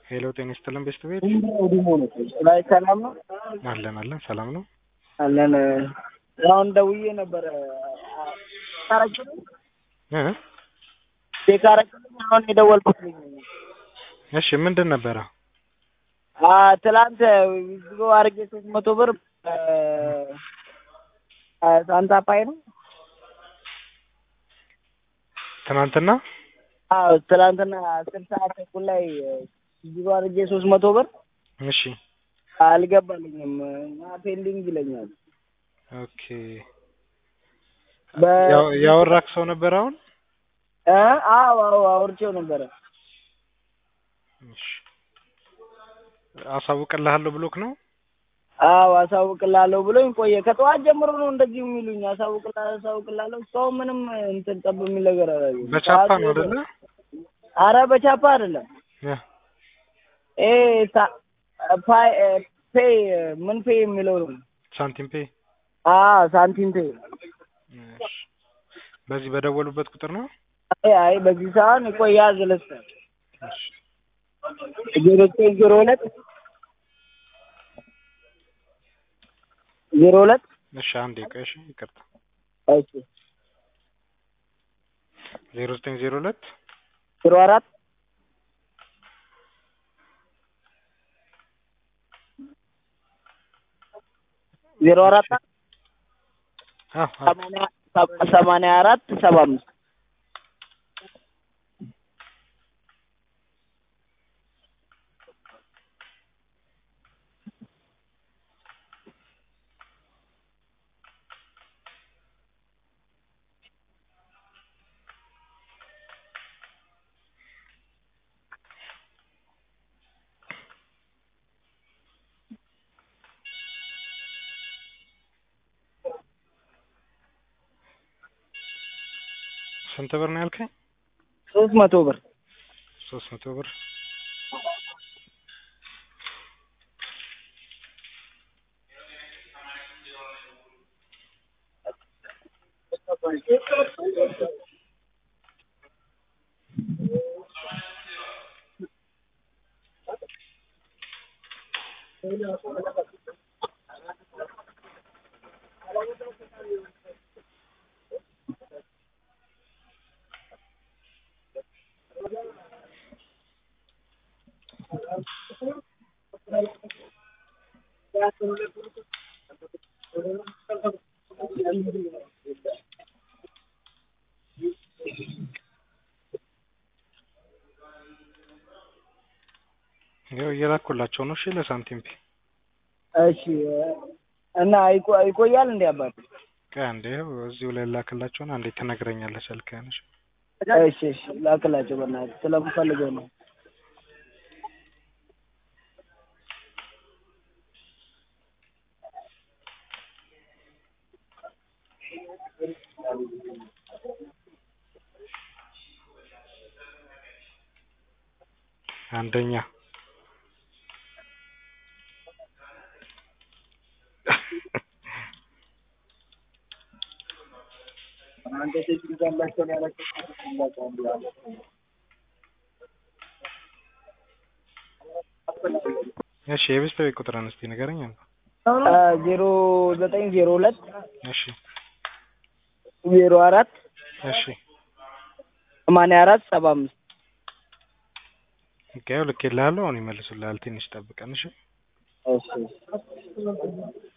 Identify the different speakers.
Speaker 1: ሄሎ ጤና ይስጥልን ቤስት ቤት
Speaker 2: ላይ ሰላም ነው
Speaker 1: አለን አለን ሰላም ነው
Speaker 2: አለን። አሁን ደውዬ ነበረ ታረግልኝ
Speaker 1: እ
Speaker 2: ቼክ አረግልኝ። አሁን የደወልኩት ልኝ
Speaker 1: እሺ ምንድን ነበረ
Speaker 2: አ ትላንት ዊዝድሮ አድርጌ ሶስት መቶ ብር አ ሳንታ ፓይ ነው።
Speaker 1: ትናንትና
Speaker 2: አዎ ትላንትና አስር ሰዓት ተኩል ላይ ዊዝድሮ አድርጌ ሶስት መቶ ብር
Speaker 1: እሺ
Speaker 2: አልገባልኝም እና ፔንዲንግ ይለኛል።
Speaker 1: ኦኬ
Speaker 2: በ
Speaker 1: ያው- ያወራክ ሰው ነበር አሁን
Speaker 2: እ አዎ አዎ አውርቼው ነበረ።
Speaker 1: እሺ አሳውቅልሃለሁ ብሎክ ነው
Speaker 2: አዎ አሳውቅላለሁ ብሎኝ ቆየ። ከጠዋት ጀምሮ ነው እንደዚህ የሚሉኝ። አሳውቅላለሁ አሳውቅላለሁ እስካሁን ምንም እንትን ጠብ የሚል ነገር አላየሁም።
Speaker 1: በቻፓ
Speaker 2: ሰዓቱ
Speaker 1: ነው አይደለ
Speaker 2: አረ በቻፓ አይደለም።
Speaker 1: እ
Speaker 2: ኤ ሳ- ፓይ እ ፔይ ምን ፔይ የሚለው ነው።
Speaker 1: ሳንቲም ፔ
Speaker 2: አዎ ሳንቲም ፔይ።
Speaker 1: እሺ በዚህ በደወሉበት ቁጥር ነው
Speaker 2: አይ አይ በዚህ ሰዓት ቆይ ያዝ ልስጥህ።
Speaker 1: እሺ
Speaker 2: ዜሮ ዘጠኝ ዜሮ ሁለት ዜሮ ሁለት
Speaker 1: እሺ አንዴ ቆይ እሺ ይቅርታ
Speaker 2: እሺ
Speaker 1: ዜሮ ዘጠኝ ዜሮ ሁለት
Speaker 2: ዜሮ አራት ዜሮ አራት
Speaker 1: አዎ አዎ
Speaker 2: ሰማንያ ሰ- ሰማንያ አራት ሰባ አምስት
Speaker 1: ስንት ብር ነው ያልከኝ
Speaker 2: ሶስት መቶ ብር
Speaker 1: ሶስት መቶ ብር ያው እየላኩላቸው ነው እሺ ለሳንቲም ፔ
Speaker 2: እሺ እና ይቆ- ይቆያል እንዴ አባት?
Speaker 1: ቆይ አንዴ ያው እዚሁ ላይ ላክላቸውን አንዴ ትነግረኛለህ ስልክህን እሺ
Speaker 2: እሺ እሺ ላክላቸው በእናትህ ስለምፈልገው ነው።
Speaker 1: አንደኛ እሺ የቤስት ቤት ቁጥርን እስቲ ንገረኝ አንተ
Speaker 2: አ ዜሮ ዘጠኝ ዜሮ ሁለት
Speaker 1: እሺ
Speaker 2: ዜሮ አራት
Speaker 1: እሺ
Speaker 2: ሰማንያ አራት ሰባ አምስት
Speaker 1: ኦኬ ያው ልኬልሃለሁ አሁን ይመልሱልሃል ትንሽ ጠብቀን እሺ
Speaker 2: እሺ